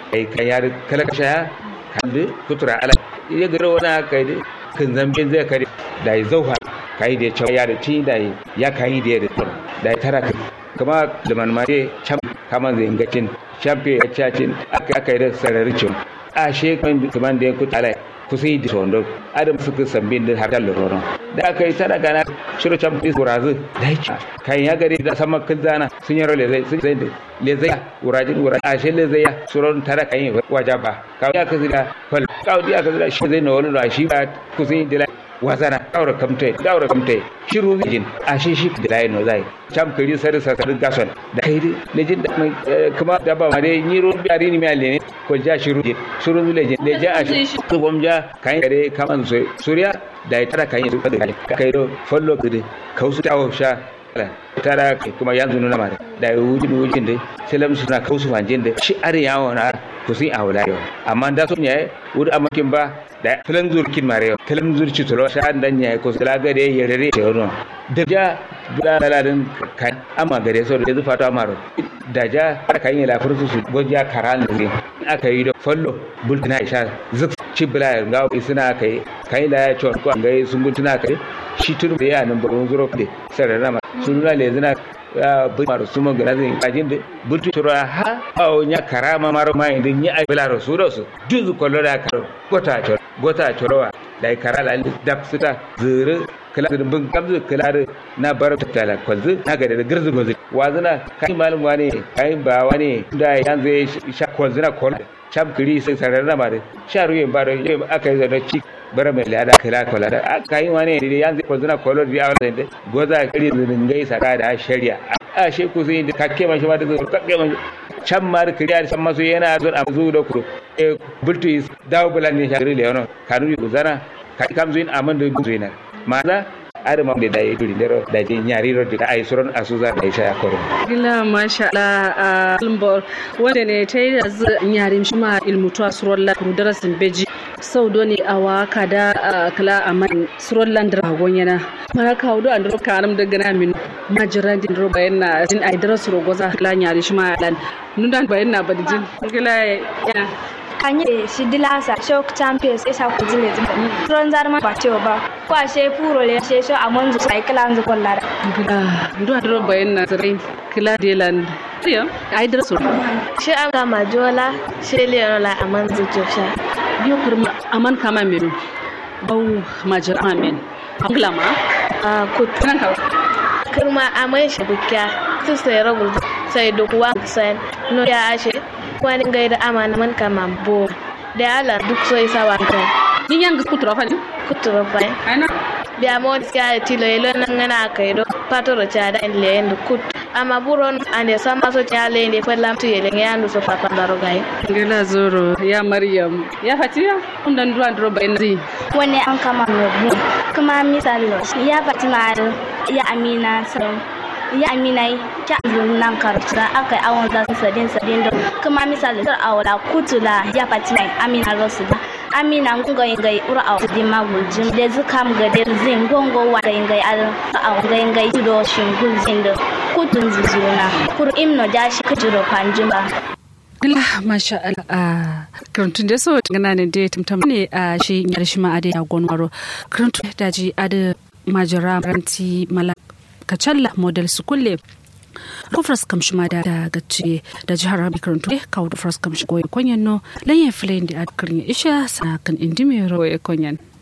ai kan yar kala kasha kan de kutura ala ya garo wana kai de kan zambe zai kare da ya zauha kai da cewa ya da ci da ya kai da ya da ya tara kama da manmare cham kama zai ngacin champion ya cacin aka aka yi da sararicin a shekwan kaman da ya kutala kusi di sondo adam suka sambin da har da roron da aka yi tara gana shiro champion urazu da ya kan ya gari da sama kinzana sun yi role zai sun zai le zai urajin urajin a shi le zai ya suron tara kan yi wajaba kawai ya kazi da fal kawai ya kazi da shi zai na wani da shi ba kusi da wazana daura kamte daura kamte shiru jin a shi shi da layin no zai cham kiri sar sar gason da kai ne jin da kuma da ba ma dai ni ro biari ni mai ne ko ja shiru jin shiru le jin le ja a shi ko bom ja kai gare kaman so suriya da tara kai su da kai do follow kidi kausu tawo sha tara kuma yanzu nuna mare da wujin wujin dai selam suna kausu wanjin da shi are yawo na kusin a wula yau amma da sun yayi wuri amakin ba da filan zurkin mare filan zurci tulo sha dan yayi ko sala gare ya rere ce wono da ja bula laladin kan amma gare so da zufa ta maro da ja aka yi lafur su su goja karan ne aka yi da follow bultina isha zuk ci bula ga isina kai kai la ya chon ko ga sun bultina kai shi tun da ya nan bugun zuro de sarara ma sun la le zina bai maru suma gana zai kajin da butu tura ha awo nya karama maro ma inda nya ai bela ro suro su juzu kollo da karo gota choro gota chorowa da kara la da suta zuru kala da bin kamzu kala da na bar tala kwanzu na ga da girzu gozu wazuna kai malum wane kai ba wane da yanzu sha kwanzu na kol cham kiri sai sarar na mare sha ruye baro aka yi da ci bara mai lada kala kala da aka yi wane da yanzu kwanzu na kolo da yawa da goza kiri zungai saka da shari'a a she ku zai da kakke mashi ma da zai kakke mashi can ma da kiriya da can masu yana zuwa a zuwa da kuro e bultu is dawo bulan ne shagiri le yono kanu yi guzana ka kam zuin aman da zuwa na maza ada mam da dai duri dero da je nyari ro da ai suron asuza da isha koro gila masha Allah lumbor wanda ne ta yi da nyari shi ma ilmutu a suron la kuru darasin beji sau doni a waka da kala a man suron landar agon yana mara kawo do andro karam da gana min majiran din ro bayan na sin ai darasu ro goza kala nyari shi ma lan nundan bayan na badijin gila ya kanye shi dilasa shock champions isa ku zile zile tron zarma ba cewa ba ko a she puro le she so amon zu sai kala zu kollara ndo adro bayan na zare kila delan tiyo ai dara so shi an ga majola she le la amon zu josha biyo kurma aman kama menu bau majir amen anglama a kutan kurma amai shi bukya su sai ragul sai dokuwa sai no ya ashe kwani ngai da amana man kama bo da ala duk so isa wa kai yin yang kutura fa kutura fa ana da mo ska tilo yelo nan ngana kai do patoro cha da en le en kut ama buron ande sama so cha le ende fa lam tu yele ngandu so papa ndaro gai ngela zoro ya maryam ya fatiya undan duran dro bayin zi wani an kama mu kuma misalo ya fatima ya amina salon ya aminai ta nan karta aka yi awon za su sadin sadin da kuma misali sar awala kutula ya fati mai amina rasu da amina ngunga ingai ura aw di maguljin da zukam ga der zin gongo wa ga ingai al aw ga ingai tudo shingul zin da kutun zuzuna kur imno da shi kujiro panjimba Gila masha Allah a karantun da so gana ne da tumtum ne a shi yar shi ma ade ya gonwaro karantun da ji ade majara ranti mala kacalla model su kulle rufras kamshi ma da gaci da jihar rabi karantu kawo rufras kamshi goyi konyan no lanyan filayin da aka isha sa kan indimi roye konyan